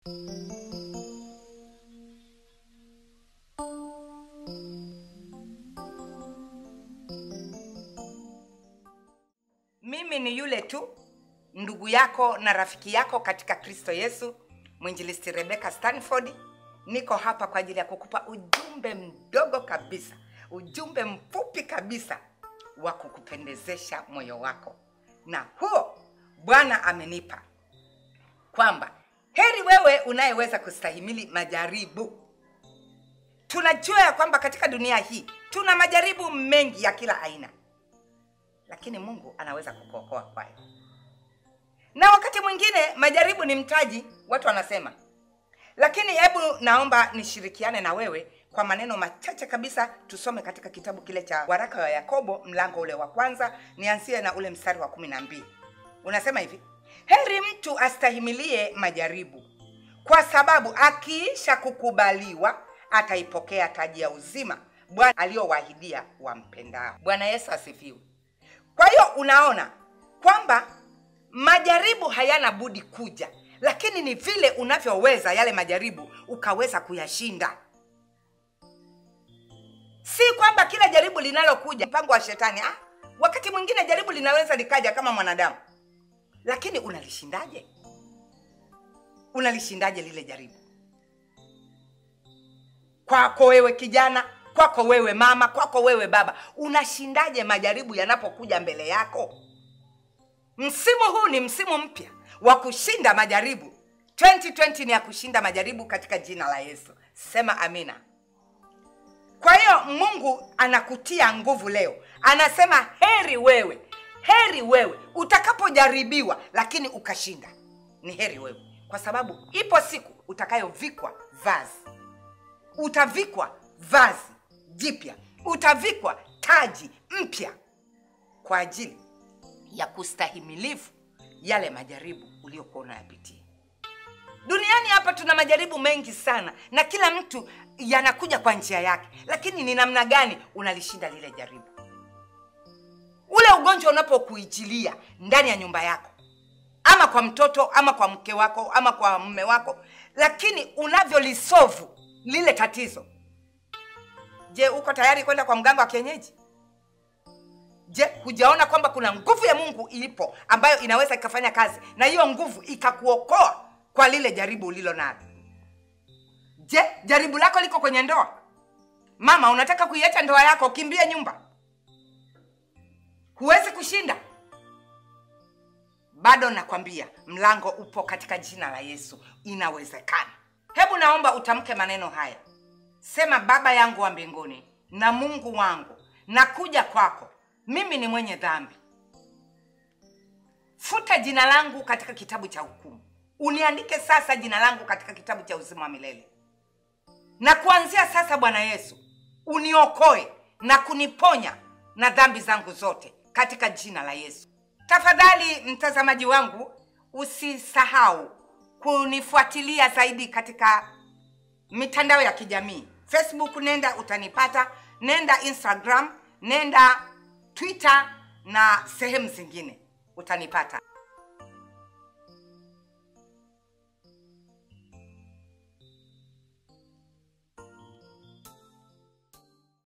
mimi ni yule tu ndugu yako na rafiki yako katika kristo yesu mwinjilisti rebeka stanford niko hapa kwa ajili ya kukupa ujumbe mdogo kabisa ujumbe mfupi kabisa wa kukupendezesha moyo wako na huo bwana amenipa kwamba heri wewe unayeweza kustahimili majaribu tunajua ya kwamba katika dunia hii tuna majaribu mengi ya kila aina lakini mungu anaweza kukuokoa kwayo na wakati mwingine majaribu ni mtaji watu wanasema lakini hebu naomba nishirikiane na wewe kwa maneno machache kabisa tusome katika kitabu kile cha waraka wa yakobo mlango ule wa kwanza nianzie na ule mstari wa kumi na mbili unasema hivi heri mtu astahimilie majaribu kwa sababu akiisha kukubaliwa ataipokea taji ya uzima bwana aliyowahidia wampendao bwana yesu asifiwe kwa hiyo unaona kwamba majaribu hayana budi kuja lakini ni vile unavyoweza yale majaribu ukaweza kuyashinda si kwamba kila jaribu linalokuja mpango wa shetani ah, wakati mwingine jaribu linaweza likaja kama mwanadamu lakini unalishindaje unalishindaje lile jaribu kwako wewe kijana kwako wewe mama kwako wewe baba unashindaje majaribu yanapokuja mbele yako msimu huu ni msimu mpya wa kushinda majaribu 2020 ni ya kushinda majaribu katika jina la yesu sema amina kwa hiyo mungu anakutia nguvu leo anasema heri wewe heri wewe utakapojaribiwa lakini ukashinda ni heri wewe kwa sababu ipo siku utakayovikwa vazi utavikwa vazi jipya utavikwa taji mpya kwa ajili ya kustahimilivu yale majaribu uliokuwa unayapitia duniani hapa tuna majaribu mengi sana na kila mtu yanakuja kwa njia yake lakini ni namna gani unalishinda lile jaribu ule ugonjwa unapokuijilia ndani ya nyumba yako ama kwa mtoto ama kwa mke wako ama kwa mme wako lakini unavyolisovu lile tatizo je uko tayari kwenda kwa mganga wa kienyeji je hujaona kwamba kuna nguvu ya mungu ilipo ambayo inaweza ikafanya kazi na hiyo nguvu ikakuokoa kwa lile jaribu ulilo nalo je jaribu lako liko kwenye ndoa mama unataka kuiacha ndoa yako kimbie nyumba huwezi kushinda bado nakwambia mlango upo katika jina la yesu inawezekana hebu naomba utamke maneno haya sema baba yangu wa mbinguni na mungu wangu nakuja kwako mimi ni mwenye dhambi futa jina langu katika kitabu cha hukumu uniandike sasa jina langu katika kitabu cha uzima wa milele na kuanzia sasa bwana yesu uniokoe na kuniponya na dhambi zangu zote katika jina la yesu tafadhali mtazamaji wangu usisahau kunifuatilia zaidi katika mitandao ya kijamii facebook nenda utanipata nenda instagram nenda twitter na sehemu zingine utanipata